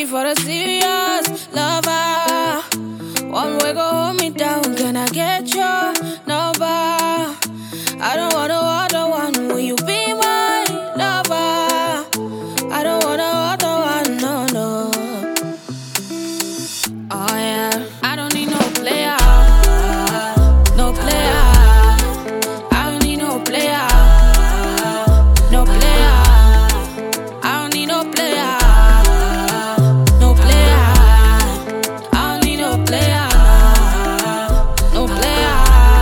ready for a serious lover. One way go hold me down, can I get your number? I don't want no other one, will you be my lover? I don't want no other one, no, no. Oh yeah, I don't need no player, no player. I don't need no player, no player. I don't need no player, no player. I don't need no player, no player.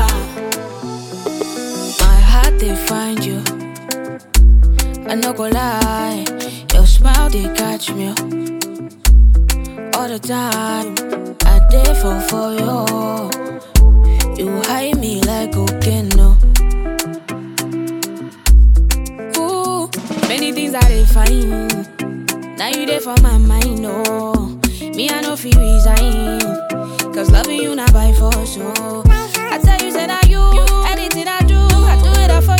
My heart they find you. I no go lie, your smile they catch me all the time. I dey fall for you. You hide me like cocaine, no. Ooh, many things I dey find. Now you there for my mind, no. Me I no feel resign, cause loving you not by force, so. I tell you, said I you, anything I do, I do it all for